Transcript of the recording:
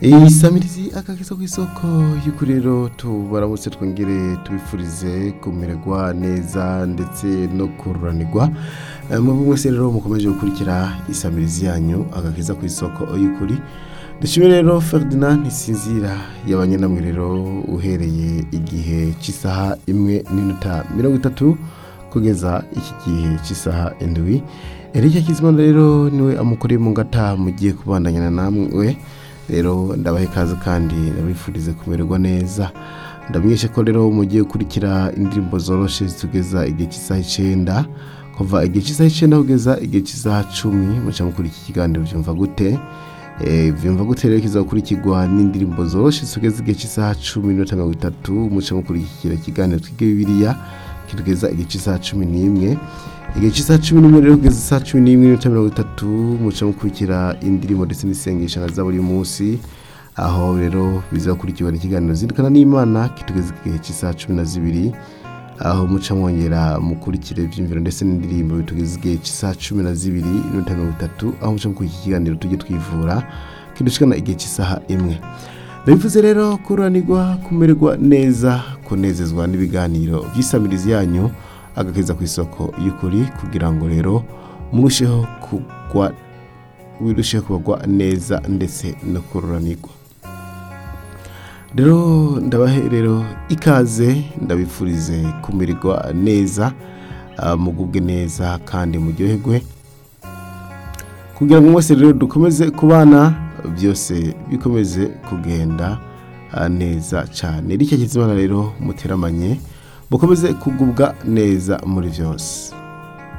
isamirizi akakiza ku isoko y'uko rero tubaramutse twongere tubifurize kumererwa neza ndetse no kururanirwa mu mwese rero mukomeje gukurikira isamirizi yanyu agakiza ku isoko y'ukuri dushime rero Ferdinand Ntisinzira yabanye namwe rero uhereye igihe cy'isaha imwe n'iminota mirongo itatu kugeza iki gihe cy'isaha indwi Eric Kizimana rero niwe amukoreye mu ngata mugiye kubandanyana namwe rero ndabahe ikaze kandi ndabifurize kumererwa neza ndamenyeshe ko rero mugiye gukurikira indirimbo zoroshe zitugeza igihe cy'isaha icyenda kuva igihe cy'isaha icyenda kugeza igihe cy'isaha cumi muca mukuri iki kiganiro byumva gute Eh, byumva gute rero kiza gukurikirwa n'indirimbo zoroshe zitugeza igihe cy'isaha cumi n'iminota mirongo itatu muca mukurikira ikiganiro twige bibiliya kitugeza igihe cy'isaha cumi n'imwe igihe cy'isaha cumi n'imwe rero kugeza isaha cumi n'imwe n'iminota mirongo itatu muca mukurikira indirimbo ndetse n'isengesho na za buri munsi aho rero bizakurikirwa n'ikiganiro zindukana n'imana kitugeza igihe cy'isaha cumi na zibiri aho muca mwongera mukurikire ibyiyumviro ndetse n'indirimbo bitugeza igihe cy'isaha cumi na zibiri n'iminota mirongo itatu aho muca mukurikira ikiganiro tujye twivura kidushikana igihe cy'isaha imwe ndabivuze rero kuranirwa kumererwa neza kunezezwa n'ibiganiro by'isamirizi yanyu agakeza ku isoko y'ukuri kugira ngo rero murusheho kugwa wirusheho kubagwa neza ndetse no kururanirwa rero ndabahe rero ikaze ndabifurize kumererwa neza ah, mugubwe neza kandi muryoherwe kugira ngo mwese rero dukomeze kubana byose bikomeze kugenda ah, neza cyane ricyo kizimana rero muteramanye mukomeze kugubwa neza muri byose